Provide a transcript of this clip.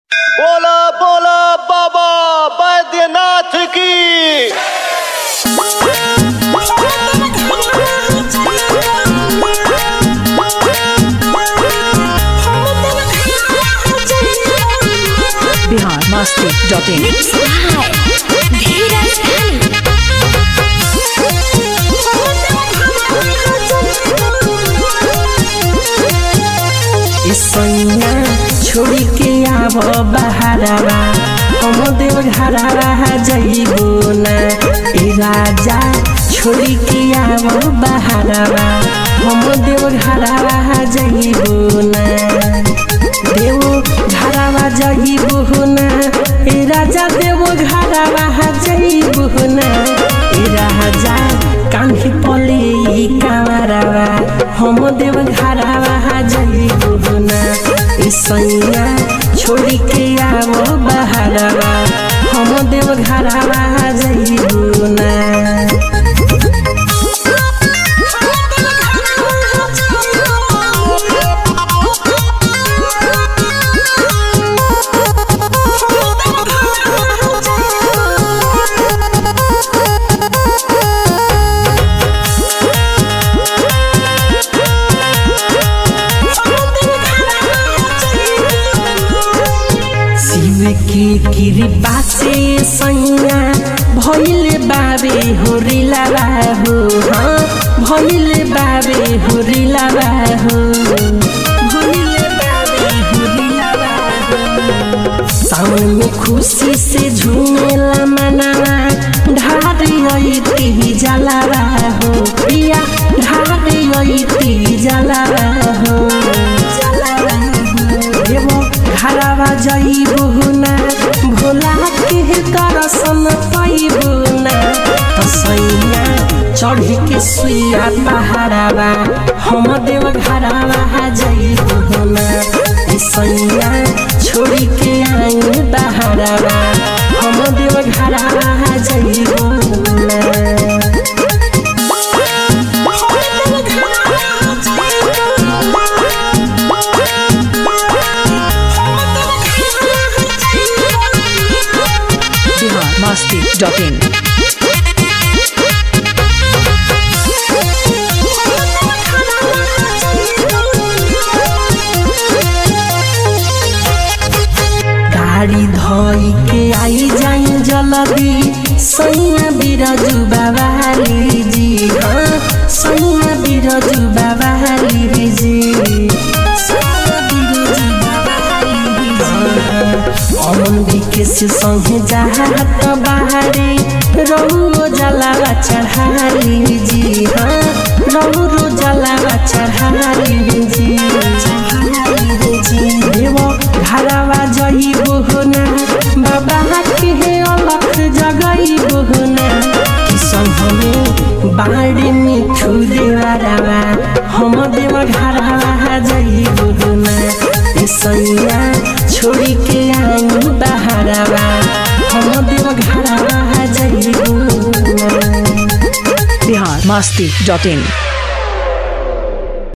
बोला बोला बाबा बैद्यनाथ की बिहार मस्ती डॉट इन सैया छोड़ी के आब बहारवा हम देव घरवा जइबो ना ए राजा छोड़ी के आब बहारवा हम देव घरवा जइबो ना देव घरवा जइबो ना ए राजा देव घरवा जइबो ना ए राजा कान्ही पले ई कामरवा हम देव घरवा जइबो ना ए सैया छोड़ी के आब बहारवा हम देव घरवा जइबो ना शिव की कृपा से सैया भइल बाबे हो रिलावा हो हाँ भइल बाबे हो रिलावा हो भइल बाबे हो रिलावा हो सावन में खुशी से झूमेला मनावा ढारी अइती जलावा हो प्रिया ढारी अइती जलावा हो जलावा हो देवो घरवा जइबो ना भोला के दर्शन पाइबो ना तसैया चढ़ी के सुइया पहाड़वा हम देव घरवा जइबो ना सैया छोड़ी के आई बहारवा हम देव घरवा जइबो ना बिहार मस्ती डॉट इन गाड़ी धोई के आई जाई जल्दी सैया बिरजू बाबाली जी हाँ सैया बिरजू बाबाली जी सैया बिरजू बाबाली जी। अमन विकेश संगे जात बाहरे रौरो जलावा चढ़ाली जी हाँ रौरो जलावा चढ़ाली जी चढ़ाली जी देव घरवा जइबो ना बाबा के अलख जगइबो ना किसन हमें बाड़ी मिठू देवरवा हम देव घरवा जइबो ना ए सैया छोड़ी के आई बहारवा हम देव घरवा जइबो ना बिहार मस्ती डॉट इन